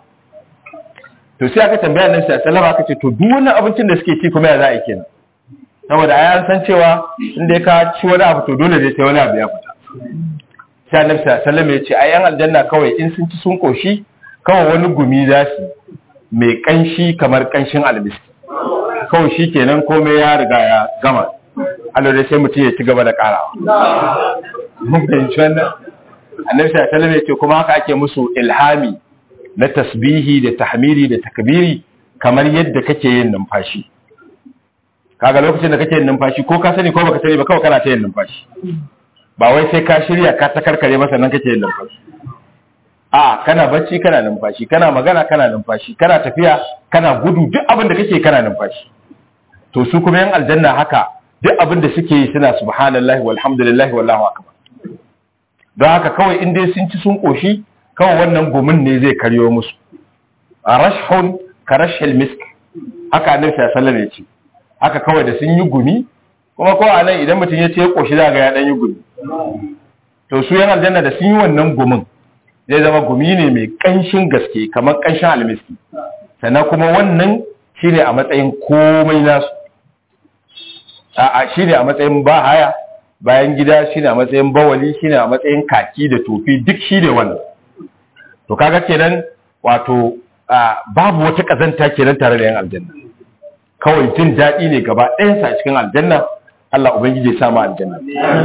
[SPEAKER 1] to sai aka tambaya nan sai sallama aka ce to duk wannan abincin da suke ci kuma ya za a yi kenan saboda ai an san cewa in dai ka ci wani abu to dole dai sai wani abu ya fita sai annabi sallama ya ce ai yan aljanna kawai in sun ci sun koshi kawai wani gumi za su mai kanshi kamar kanshin almiski kawai shi kenan komai ya riga ya gama Allah dai sai mutum ya ci gaba da karawa mun fahimci wannan annabi sallallahu alaihi wasallam kuma haka ake musu ilhami na tasbihi da tahmiri da takbiri kamar yadda kake yin numfashi kaga lokacin da kake yin numfashi ko ka sani ko baka sani ba kawai kana ta yin numfashi ba wai sai ka shirya ka ta karkare masa nan kake yin numfashi a kana bacci kana numfashi kana magana kana numfashi kana tafiya kana gudu duk abin da kake kana numfashi to su kuma yan aljanna haka duk abin da suke yi suna subhanallahi walhamdulillahi wallahu akbar don haka kawai in dai sun ci sun koshi kawai wannan gumin ne zai karyo musu a rashhun ka rashhil misk haka annabi sallallahu alaihi ya ce haka kawai da sun yi gumi kuma ko a nan idan mutum ya ce ya koshi za ga ya dan yi gumi to su yan aljanna da sun yi wannan gumin zai zama gumi ne mai kanshin gaske kamar kanshin almiski sannan kuma wannan shine a matsayin komai nasu a shine a matsayin bahaya bayan gida shine a matsayin bawali shine a matsayin kaki da tofi duk shine wannan to kaga kenan wato babu wata kazanta kenan tare da yan aljanna kawai jin daɗi ne gaba ɗayansa a cikin aljanna Allah ubangiji ya samu aljanna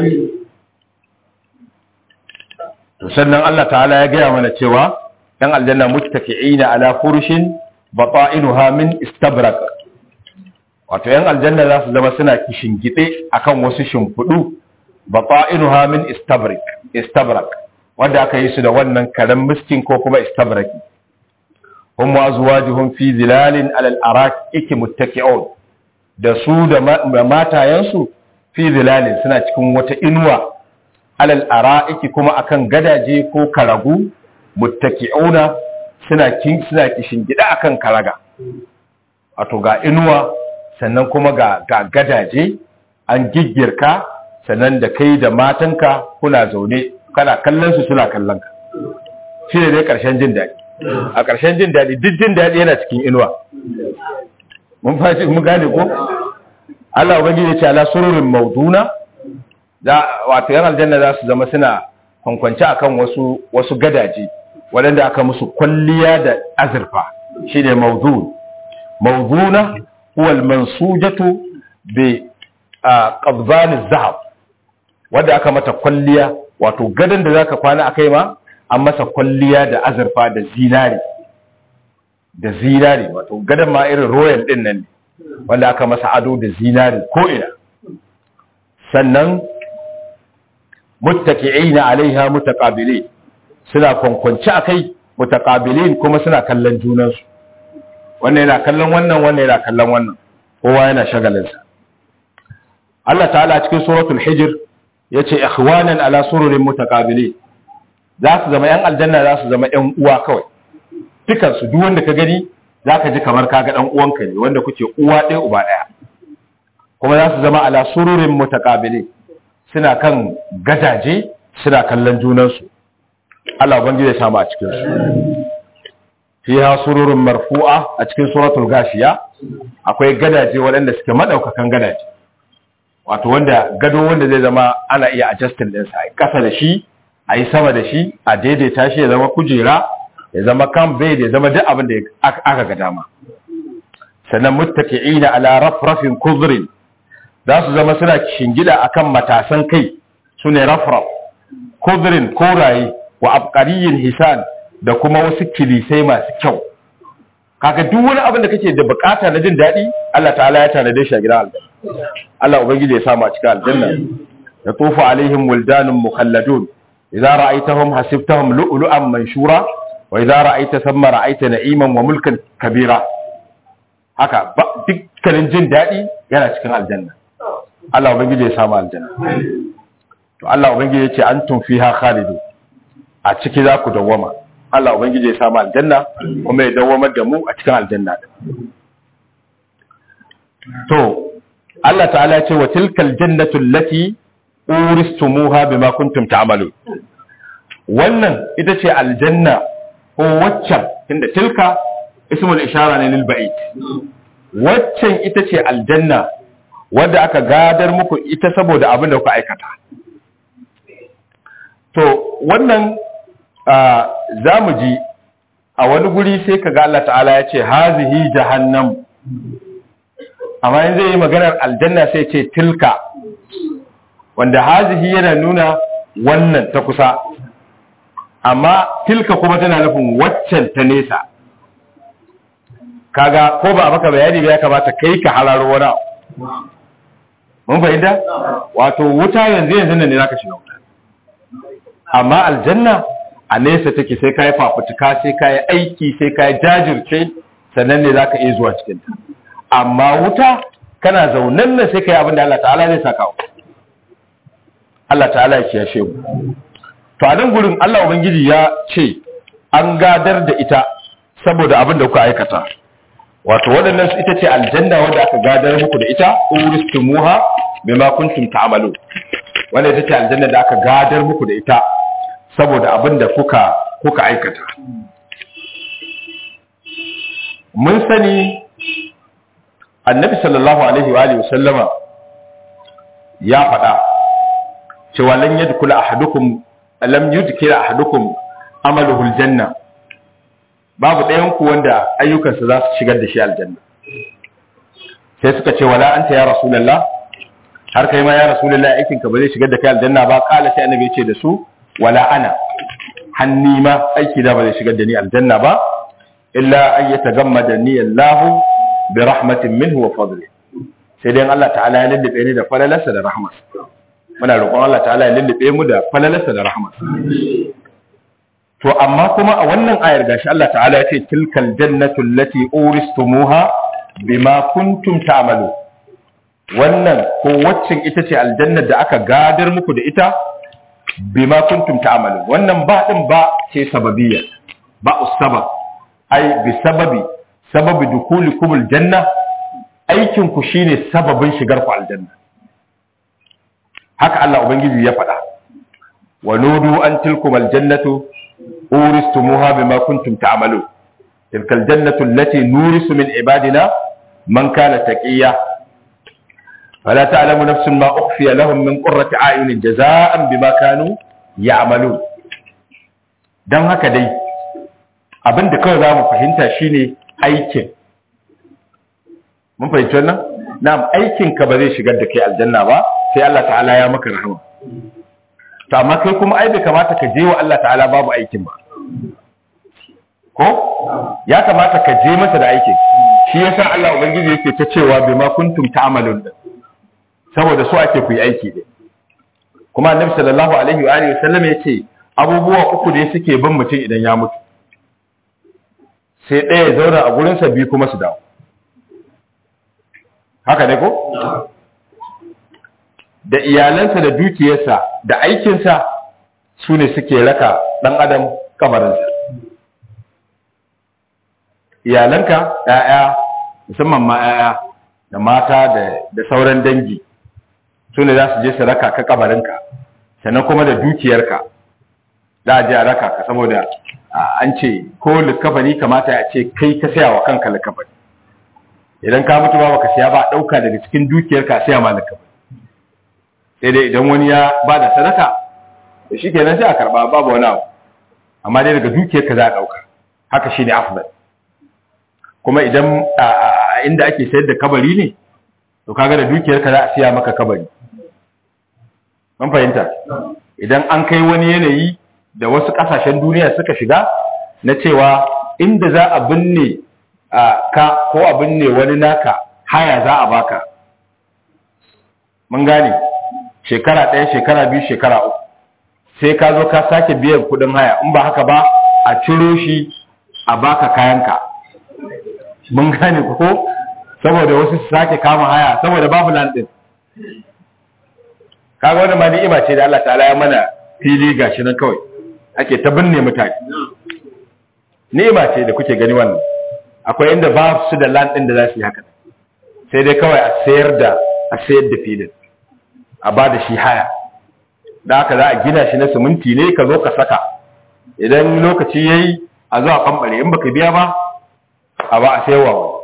[SPEAKER 1] to sannan Allah ta'ala ya gaya mana cewa dan aljanna muttaki'ina ala furushin bata'inuha min istabrak wato yan aljanna za su zama suna kishingide akan wasu shimfidu bata'inuha min istabrak istabrak wanda aka yi su da wannan karen miskin ko kuma istabraki hum wa azwajuhum fi zilalin ala al-araki muttaki'un da su da matayensu fi zilalin suna cikin wata inuwa alal ara'iki kuma akan gadaje ko karagu muttaki'una suna kin suna kishin gida akan karaga wato ga inuwa sannan kuma ga ga gadaje an giggirka sannan da kai da matanka kuna zaune kana kallon su suna kallon ka shi ne dai karshen jin daɗi a karshen jin daɗi duk jin daɗi yana cikin inuwa mun fashi mun gane ko Allah ubangiji ya ce ala sururin mauduna za wato yan aljanna za su zama suna kwankwance akan wasu wasu gadaje waɗanda aka musu kwalliya da azurfa shine mawdun mawduna huwa al-mansujatu bi qabdan az-zahab wanda aka mata kwalliya wato gadon da zaka kwana akai ma an masa kwalliya da azurfa da zinari da zinari wato gadon ma irin royal din nan wanda aka masa ado da zinari ko ina sannan muttaki'ina alaiha mutaqabilin suna kwankwanci akai mutaqabilin kuma suna kallon junansu wannan yana kallon wannan wannan yana kallon wannan kowa yana shagalinsa Allah ta'ala cikin suratul hijr yace ikhwanan ala sururin mutaqabilin za su zama yan aljanna za su zama yan uwa kawai dukan su duk wanda ka gani zaka ji kamar kaga dan uwanka ne wanda kuke uwa ɗaya uba ɗaya kuma za su zama ala sururin mutaqabilin suna kan gadaje suna kallon junansu Allah ubangiji ya samu a cikin su fiha sururun marfu'a a cikin suratul gashiya akwai gadaje waɗanda suke madaukakan gadaje wato wanda gado wanda zai zama ana iya adjusting din sa kasa da shi a yi sama da shi a daidaita shi ya zama kujera ya zama kan bed ya zama duk abin da aka ga dama sannan muttaki'ina ala rafrafin kuzrin za su zama suna shingida akan matasan kai sune rafraf kuzrin koraye wa abqariyin hisan da kuma wasu kilisai masu kyau kaga duk wani abin da kake da bukata na jin daɗi Allah ta'ala ya tanade shi a gidan aljanna Allah ubangiji ya samu a cikin aljanna ya tufu alaihim wildanun mukhalladun idza ra'aytahum hasibtahum lu'lu'an manshura wa idza ra'ayta thamma ra'ayta na'iman wa mulkan kabira haka dukkanin jin daɗi yana cikin aljanna Allah ubangiji ya samu aljanna to Allah ubangiji ya ce antum fiha khalidun a ciki za ku dawwama Allah Ubangiji ya samu aljanna kuma ya dawamar da mu a cikin aljanna to Allah ta'ala ya ce wa tilkal jannatu allati uristumuha bima kuntum ta'malun wannan ita ce aljanna ko waccan inda tilka ismul ishara ne lil ba'id waccan ita ce aljanna wadda aka gadar muku ita saboda abin da kuka aikata to wannan za mu ji a wani guri sai ka ga Allah ta'ala ya ce hazihi jahannam amma yin zai yi maganar aljanna sai ce tilka wanda hazihi yana nuna wannan ta kusa amma tilka kuma tana nufin waccan ta nesa kaga ko ba maka bayani ba ya kamata kai ka hararo wani mun fahimta wato wuta yanzu yanzu ne zaka shiga wuta amma aljanna a nesa take sai ka yi fafutuka sai ka yi aiki sai ka yi jajirce sannan ne za ka iya zuwa cikinta amma wuta kana zaunan nan sai ka yi abin da Allah ta'ala zai saka wa Allah ta'ala ya kiyashe mu to a nan gurin Allah ubangiji ya ce an gadar da ita saboda abin da kuka aikata wato waɗannan su ita ce aljanna wanda aka gadar muku da ita uristumuha bima kuntum ta'malu wanda ita ce aljanna da aka gadar muku da ita saboda abin da kuka kuka aikata mun sani annabi sallallahu alaihi wa alihi wasallama ya faɗa cewa lan yadkhula ahadukum lam yudkhila ahadukum amaluhu aljanna babu ɗayan ku wanda ayyukansa za su shigar da shi aljanna sai suka ce wala anta ya rasulullah har kai ma ya rasulullah aikinka ba zai shigar da kai aljanna ba kala sai annabi ya ce da su wala ana hanni ma aiki da ba zai shigar da ni aljanna ba illa an yatagammada ni Allah bi rahmatin minhu wa fadli sai dai Allah ta'ala ya lullube ni da falalarsa da rahmatsa muna roƙon Allah ta'ala ya lullube mu da falalarsa da rahmatsa to amma kuma a wannan ayar gashi Allah ta'ala ya ce tilkal jannatu allati uristumuha bima kuntum ta'malu wannan ko waccan ita ce aljannar da aka gadar muku da ita bima kuntum ta'malu wannan ba din ba ce sababiyya ba usbab ai bi sababi sababi dukulikum aljanna aikin ku shine sababin shigar ku aljanna haka Allah ubangiji ya faɗa wa nudu an tilkum aljannatu uristumuha bima kuntum ta'malu tilka aljannatu allati nurisu min ibadina man kana taqiya فلا تعلم نفس ما أخفي لهم من قرة أعين جزاء بما كانوا يعملون dan haka dai abin da kawai za mu fahimta shine aikin mun fahimci wannan na'am aikin ka ba zai shigar da kai aljanna ba sai Allah ta'ala ya maka rahama to amma kai kuma ai bai kamata ka je wa Allah ta'ala babu aikin ba ko ya kamata ka je masa da aikin shi yasa Allah ubangiji yake ta cewa bima kuntum ta'malun din saboda so ake ku yi aiki din kuma annabi sallallahu alaihi wa alihi wasallam yace abubuwa uku ne suke bin mutum idan ya mutu sai ɗaya ya zauna a gurinsa biyu kuma su dawo haka ne ko da iyalansa da dukiyarsa da aikinsa su ne suke raka ɗan adam kamarinsa iyalanka ‘ya'ya musamman ma ‘ya'ya da mata da sauran dangi su ne za su je su raka ka kabarinka sannan kuma da dukiyarka za a je a raka ka saboda an ce ko likafani kamata a ce kai ka saya wa kanka likafani idan ka mutu ba baka siya ba ɗauka daga cikin dukiyarka saya ma likafani sai dai idan wani ya ba da sadaka da shi kenan sai a karɓa babu wani abu amma dai daga dukiyarka za a ɗauka haka shi ne afdal kuma idan inda ake sayar da kabari ne to kaga da dukiyarka za a siya maka kabari mun fahimta idan an kai wani yanayi da wasu kasashen duniya suka shiga na cewa inda za a binne ka ko a binne wani naka haya za a baka mun gane shekara ɗaya shekara biyu shekara uku sai ka zo ka sake biyan kudin haya in ba haka ba a ciro shi a baka kayanka mun gane ko saboda wasu su sake kama haya saboda babu landin kaga wannan ma ni'ima ce da Allah ta'ala ya mana fili gashi nan kawai ake ta binne mutane ni'ima ce da kuke gani wannan akwai inda ba su da land din da za su yi haka sai dai kawai a sayar da a sayar da filin a ba da shi haya da haka za a gina shi na siminti ne ka zo ka saka idan lokaci yayi a zo a kambare in baka biya ba a ba a sayarwa wani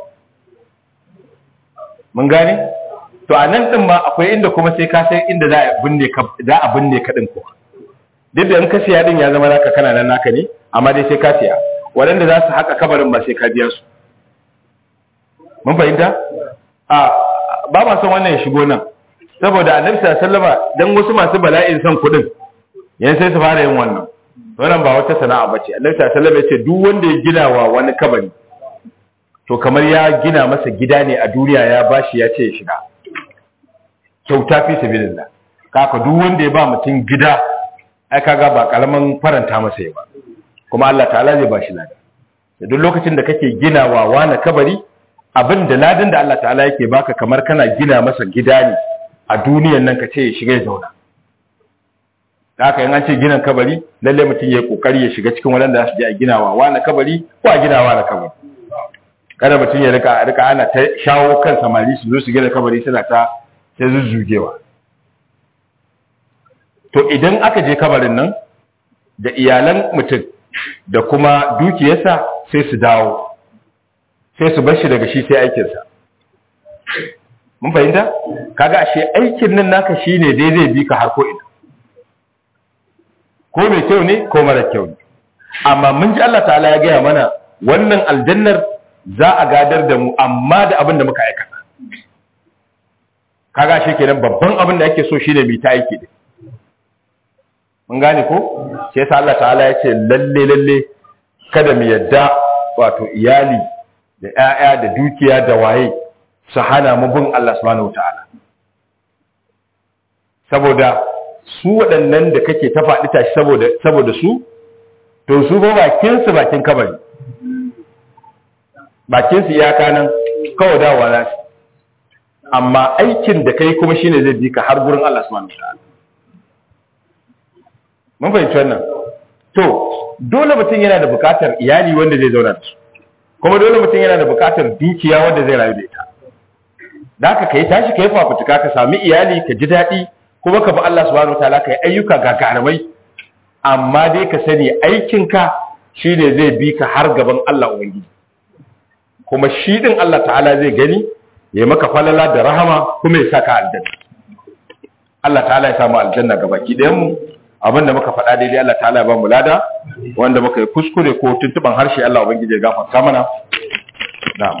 [SPEAKER 1] mun gane to a nan din ma akwai inda kuma sai ka sai inda za a binne ka za a binne ka din ko duk da in ka siya din ya zama naka kana nan naka ne amma dai sai ka siya waɗanda za su haka kabarin ba sai ka biya su mun fahimta a ba ma son wannan ya shigo nan saboda annabi sallallahu alaihi dan wasu masu bala'in son kuɗin yan sai su fara yin wannan wannan ba wata sana'a bace annabi sallallahu alaihi ya ce duk wanda ya gina wa wani kabari to kamar ya gina masa gida ne a duniya ya bashi ya ce ya shiga kyauta fi sabilillah kaka duk wanda ya ba mutum gida ai kaga ba karaman faranta masa ya ba kuma Allah ta'ala zai bashi lada da duk lokacin da kake ginawa wani kabari abin da ladan da Allah ta'ala yake baka kamar kana gina masa gida ne a duniyan nan ka ce ya shiga ya zauna haka in an ce ginin kabari lalle mutum ya kokari ya shiga cikin wadanda za su je a ginawa wani kabari ko a ginawa na kabari kada mutum ya rika rika ana ta shawo kan samari su zo su gina kabari suna ta ta zuzzugewa to idan aka je kabarin nan da iyalan mutum da kuma dukiyarsa sai su dawo sai su bar shi daga shi sai aikinsa mun fahimta kaga ashe aikin nan naka shine dai zai bi ka har ko ina ko mai kyau ne ko mara kyau ne amma mun ji Allah ta'ala ya gaya mana wannan aljannar za a gadar da mu amma da abin da muka aikata kaga shi kenan babban abin da ake so shine mai ta aiki din mun gane ko sai sa Allah ta'ala ya ce lalle lalle kada mu yadda wato iyali da ƴaƴa da dukiya da waye su hana mu bin Allah subhanahu wataala saboda su waɗannan da kake ta faɗi tashi saboda saboda su to su ba bakin su bakin kabari bakin su iyaka nan kawai dawowa za su amma aikin da kai kuma shine zai bi ka har gurin Allah subhanahu wataala mun fahimci wannan to dole mutum yana da bukatar iyali wanda zai zauna da su kuma dole mutum yana da bukatar dukiya wanda zai rayu da ita da haka kai tashi kai fafutuka ka sami iyali ka ji daɗi kuma ka bi Allah subhanahu wataala ka yi ayyuka gagarumai amma dai ka sani aikinka shine zai bi ka har gaban Allah ubangiji kuma shi din Allah ta'ala zai gani ya maka falala da rahama kuma ya saka aljanna Allah ta'ala ya samu aljanna gabaki ɗayan mu abinda muka faɗa daidai Allah ta'ala ya ba mu lada wanda muka yi kuskure ko tuntuban harshe Allah ubangiji ya gafarta mana na'am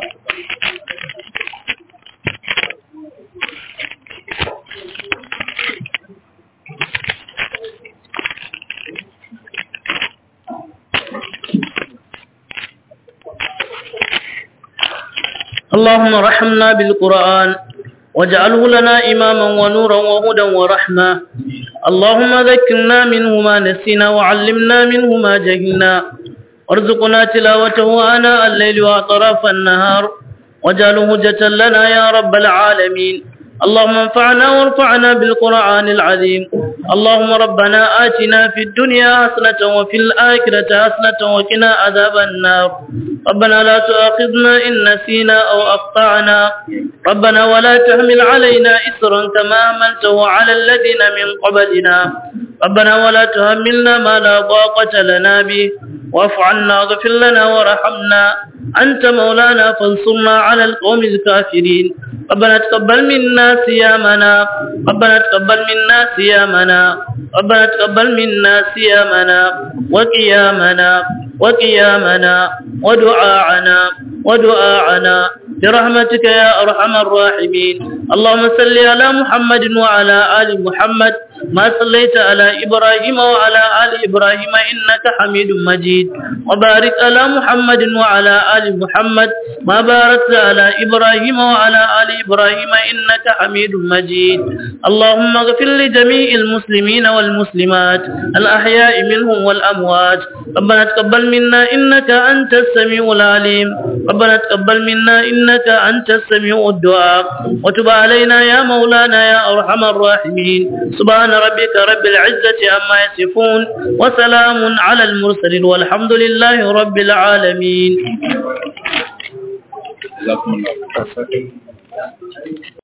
[SPEAKER 2] اللهم رحمنا بالقرآن واجعله لنا إماما ونورا وهدى ورحمة اللهم ذكرنا منه ما نسينا وعلمنا منه ما جهلنا وارزقنا تلاوته آناء الليل وأطراف النهار واجعله هجة لنا يا رب العالمين اللهم انفعنا وارفعنا بالقرآن العظيم اللهم ربنا آتنا في الدنيا حسنة وفي الآخرة حسنة وقنا عذاب النار ربنا لا تؤاخذنا إن نسينا أو أخطأنا ربنا ولا تحمل علينا إسرا كما حملته على الذين من قبلنا ربنا ولا تهملنا ما لا طاقة لنا به واعف عنا واغفر لنا وارحمنا أنت مولانا فانصرنا على القوم الكافرين ربنا تقبل منا صيامنا ربنا تقبل منا صيامنا ربنا تقبل منا صيامنا وقيامنا وقيامنا ودعاءنا ودعاءنا برحمتك يا أرحم الراحمين اللهم صل على محمد وعلى آل محمد ما صليت على إبراهيم وعلى آل إبراهيم إنك حميد مجيد وبارك على محمد وعلى آل محمد ما باركت على إبراهيم وعلى آل إبراهيم إنك حميد مجيد اللهم اغفر لجميع المسلمين والمسلمات الأحياء منهم والأموات ربنا تقبل منا إنك أنت السميع العليم ربنا تقبل منا إنك أنت السميع الدعاء وتب علينا يا مولانا يا أرحم الراحمين سبحان ربك رب العزة عما يصفون وسلام على المرسلين والحمد لله رب العالمين
[SPEAKER 1] جزاكم الله